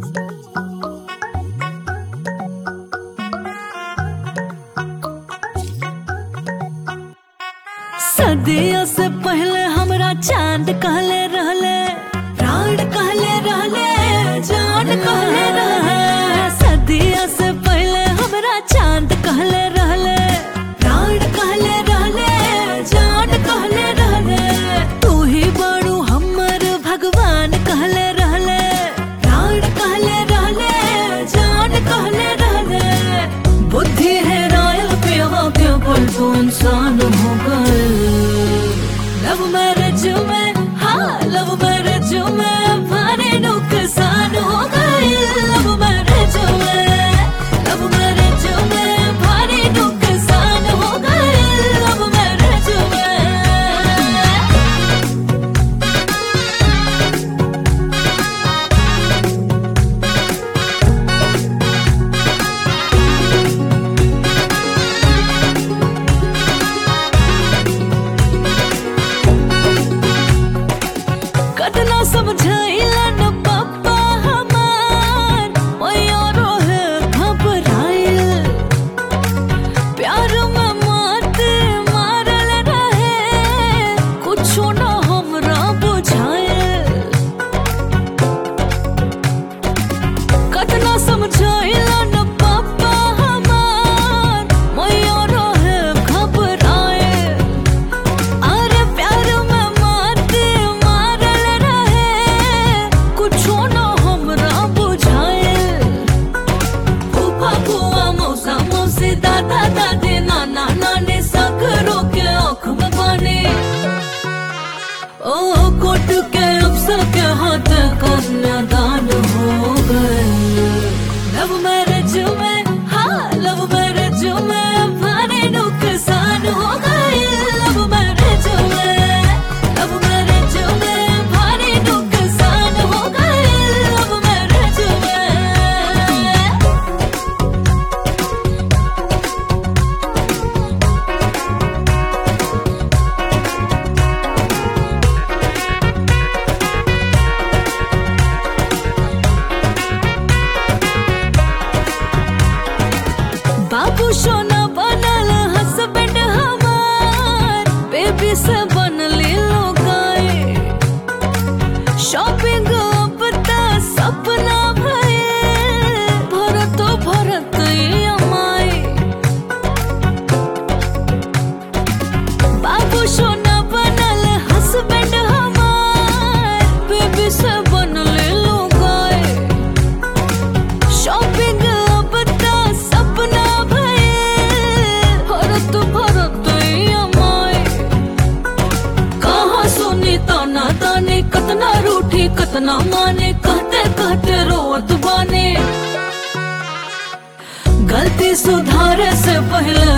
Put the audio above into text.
सदियों से पहले हमरा चांद कहले रहले प्राण कहले रहले जान कहले रहले सदियों से पहले हमरा चांद कहले रहले प्राण कहले रहले जान कहले रहले तू ही बड़ू हमर भगवान कहले रहले प्राण कहले रहले जान कहले रहले बुद्धि है रायल पे हो के बोल तू इंसान हो गए लव मैरिज में हाँ लव मैरिज में भारी नुकसान हो गए लव मैरिज में लव मैरिज में भारी नुकसान हो गए लव मैरिज में कतना समझाइला न पप्पा हमार मैया रोहे घबराइल प्यार में मात मारल रहे कुछो न हमरा बुझाइल कतना समझाइला न पप्पा हमार मैया रोहे घबराइल अरे प्यार में मात मारल रहे कुछो न हमरा बुझाइल फूफा फूआ मौसा मौसी दादा दादी नाना नानी सगरो के आँख में पानी ओ कोट के अफसर के हाथ कन्यादान हो गए लव मैरिज में हाँ लव मैरिज में भारी नुकसान हो गए लव मैरिज में लव मैरिज में भारी नुकसान हो गए लव मैरिज में बाबू सोना बनल हस्बैंड हमार बेबी से बनले लोगाए शॉपिंग अब त सपना भये भरत भरत अमाए बाबू सोना बनल हस्बैंड हमार बेबी से बनले लोगाए शॉपिंग अब त सपना भये भरत भरत अमाए कहाँ सुनी ताना ताने कतना रूठी कतना माने कहते कहते रोवत बाने गलती सुधारे से पहले